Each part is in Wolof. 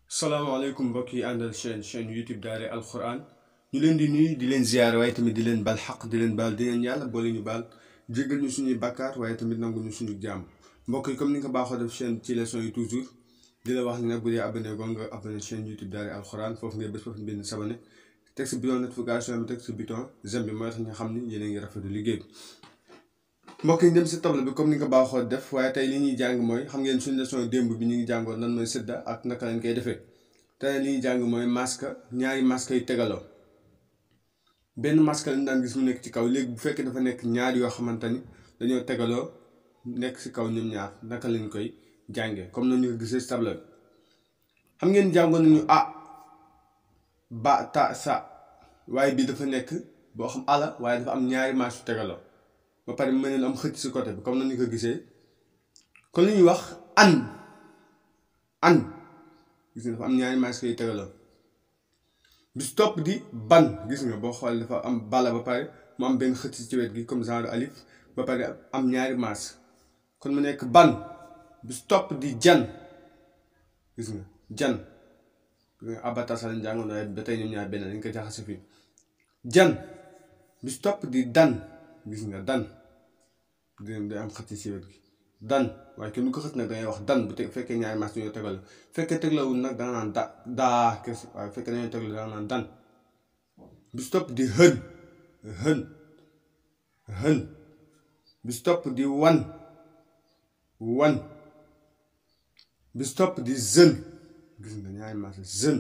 salaamaaleykum mbokk yi àndal chaîne chaîne YouTube Daara Alquran ñu leen di nuyu di leen ziyaar waaye tamit di leen bal xaq di leen baal di leen yàlla boole ñu baal jéggal ñu suñuy bakkaar waaye tamit nangu ñu suñu jàmm mbokk yi comme ni nga ko baaxoo def chaîne ci leçon yi toujours di la wax ni nag bu dee abonné go nga abonné chaîne YouTube Daara Alquran foofu ngay bés foofu benn sabone teg si bouton notification bi teg si bouton j'aime bi mooy tax nga xam ni yéen a ngi rafetlu liggéey bi mbokk yi dem si table bi comme ni nga ko baaxoo def waaye tey li ñuy jàng mooy xam ngeen suñu leçon démb bi ñu ngi jàngoon lan mooy sidda ak naka lañ koy defee tey li ñuy jàng mooy masque ñaari masque yi tegaloo benn masque lañ daan gis mu nekk ci kaw léegi bu fekkee dafa nekk ñaar yoo xamante ni dañoo tegaloo nekk si kaw ñoom ñaar naka lañ koy jàngee comme nañu ko gisee si table bi xam ngeen jàngoon nañu a ba ta sa waaye bii dafa nekk boo xam ala waaye dafa am ñaari masque yu tegaloo ba pare mel ne am xëcc si côté bi comme nañu ko gisee kon li ñuy wax an an gis nga dafa am ñaari masque yu tegaloo bis topp di ban gis nga boo xoolee dafa am bala ba pare mu am benn xëcc ci wet gi comme genre alif ba pare am ñaari masque kon mu nekk ban bis topp di jan gis nga jan gis nga abatasa lañ jàngoon waaye ba tey ñoom ñaar benn dañ ko jaxase fii jan bis topp di dan gis nga dan day am xëcc ci wet gi dan waaye kenn du ko xët nag dangay wax dan bu te fekkee ñaari mas dañoo tegal fekkee teglawul nag danga naan da daa kese waaye fekkee dañoo tegal danga naan dan bis topp di hën hën hën bis topp di wan wan bis topp di zën gis nga ñaari mas zën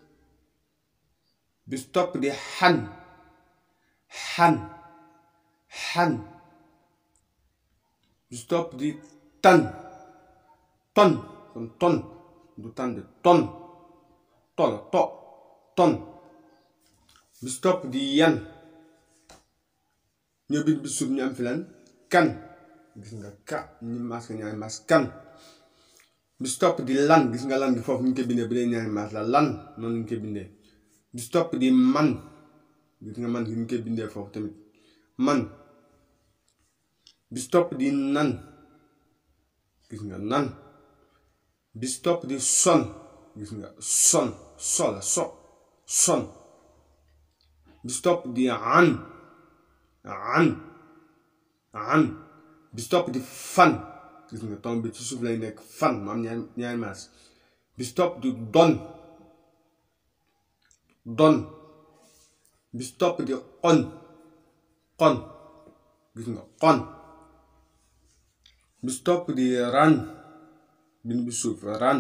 bis topp di xan xan xan bis topp di tan ton kon ton du tan de ton tol to ton bis topp di yan ñoo bit bis suuf ñu am fi lan kan gis nga ka ñu mas ko ñaari mas kan bis topp di lan gis nga lan gi foofu ñu koy bindee bu dee ñaari mas la lan noonu ñu koy bindee bis topp di man gis nga man gi ñu koy bindee foofu tamit man bis topp di nan gis nga nan bis topp di son gis nga son sol so son bis topp di an an an bis topp di fan gis nga tomb bi ci suuf lay nekk fan mu am ñaari ñaari maas bis topp di don don bis topp di xon xon gis nga xon bis topp di ran bind bi suuf ran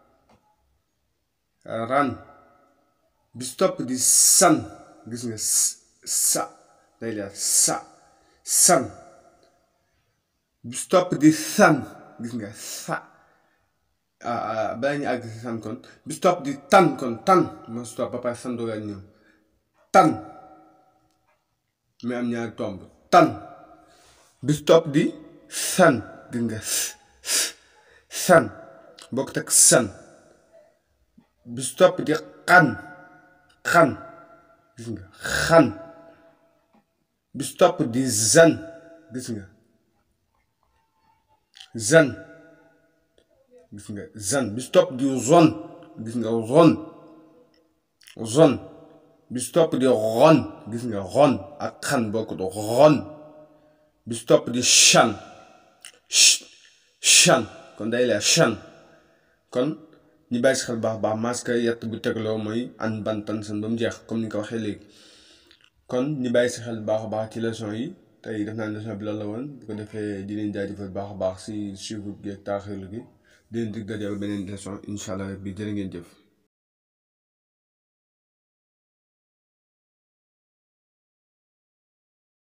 ran bis topp di san gis nga sa day leer sa san bis topp di san gis nga sa balaa ñu àgg si san kon bis topp di tan kon tan moo si topp ba pare san dooga ñëw tan mais am ñaari tomb tan bis topp di san gis nga san bokk teg san bis topp di xan xan gis nga xan bis topp di zan gis nga zan gis nga zan bis topp di zon gis nga zon zon bis topp di ron gis nga ron ak xan bokkut ron bis topp di chan chan kon day leer chan kon ñu bàyyi si xel baax baax masque yett bu tegloo mooy an bantan san ba mu jeex comme ni nga ko waxee léegi kon ñu bàyyi si xel baax a baax ci leçon yi tey def naa leçon bi loolu la woon bu ko defee di leen jaajëfal baax a baax si suivre gi ak taaxirlu gi di leen dig daje beneen leçon incha allah bi jërë ngeen jëf